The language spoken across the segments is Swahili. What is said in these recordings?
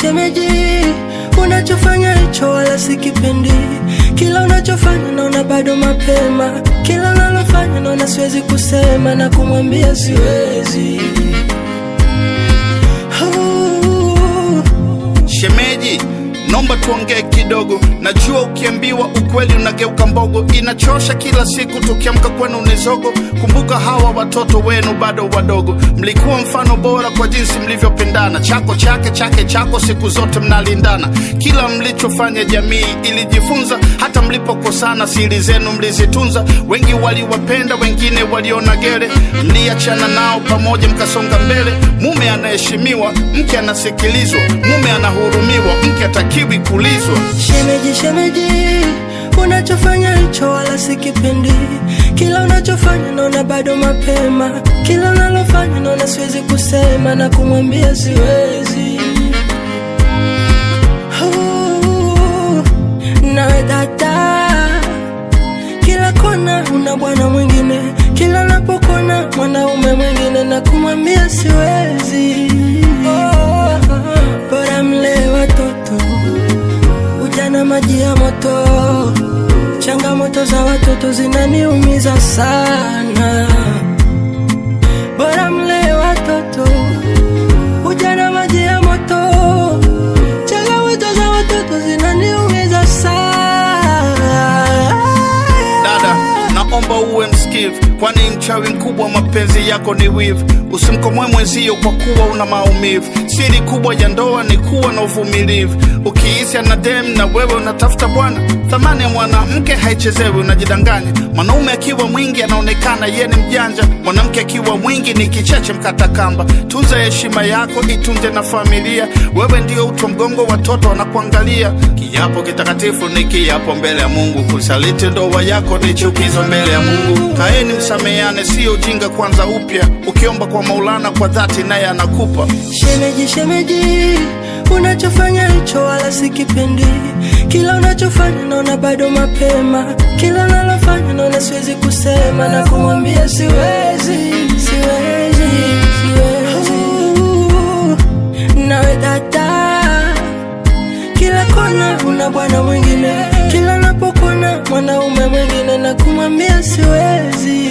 shemeji, unachofanya hicho wala sikipendi. Kila unachofanya naona bado mapema, kila unalofanya naona siwezi kusema na kumwambia siwezi. Oh. Shemeji, nomba tuongee kidogo. Najua ukiambiwa ukweli unageuka mbogo, inachosha kila siku tukiamka kwenu ni zogo. Kumbuka hawa watoto wenu bado wadogo, mlikuwa mfano bora kwa jinsi mlivyopendana, chako chake chake chako, siku zote mnalindana. Kila mlichofanya jamii ilijifunza, hata mlipokosana siri zenu mlizitunza. Wengi waliwapenda, wengine waliona gere, mliachana nao pamoja mkasonga mbele. Mume anaheshimiwa, mke anasikilizwa, mume anahurumiwa, mke atakiwi kulizwa. Shemeji, shemeji, unachofanya hicho wala sikipendi. Kila unachofanya naona bado mapema, kila unalofanya naona siwezi kusema na kumwambia siwezi. Oh, nawe dada, kila kona una bwana mwingine, kila napokona mwanaume mwingine na kumwambia siwezi. Oh, bora mlee watoto ujana maji ya moto, changamoto za watoto zinaniumiza sana. Bora mlee watoto, ujana maji ya moto, changamoto za watoto zinaniumiza sana. Dada, naomba uwe msikivu, kwani mchawi mkubwa wa mapenzi yako ni wivu. Usimkomoe mwenzio kwa kuwa una maumivu. Siri kubwa ya ndoa ni kuwa na uvumilivu. Ukiisi na dem na wewe unatafuta bwana, thamani ya mwanamke haichezewi, unajidanganya. Mwanaume akiwa mwingi anaonekana yeye ni mjanja, mwanamke akiwa mwingi ni kicheche mkata kamba. Tunza heshima yako, itunze na familia. Wewe ndio utu wa mgongo, watoto wanakuangalia. Kiapo kitakatifu ni kiapo mbele ya Mungu, kusaliti ndoa yako ni chukizo mbele ya Mungu. Kaeni msameane, sio ujinga, kwanza upya. Ukiomba kwa Maulana kwa dhati, naye anakupa. Shemeji, shemeji, unachofanya hicho wala sikipendi. Kila unachofanya naona bado mapema, kila unalofanya naona siwezi kusema na kumwambia siwezi, siwezi, siwezi. Oh, nawe dada, kila kona una bwana mwingine, kila napokona mwanaume mwingine na kumwambia siwezi.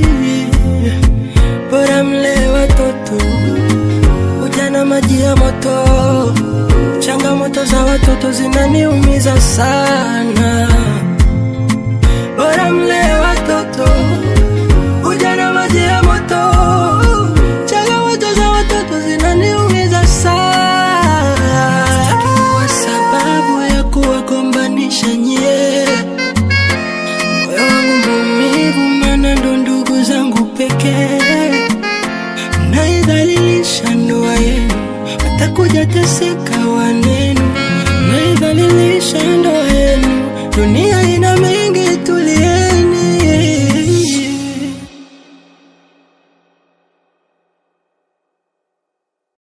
Bora mlee watoto ujana maji ya moto, changamoto za watoto zinaniumiza sana. Bora mlee watoto, ujana maji ya moto, changamoto za watoto zinaniumiza sana. Sitaki kuwa sababu ya kuwagombanisha nyie, moyo wangu maumivu, maana ndo ndugu zangu pekee naidhalilisha ndoa yenu, watakuja teseka wanenu, naidhalilisha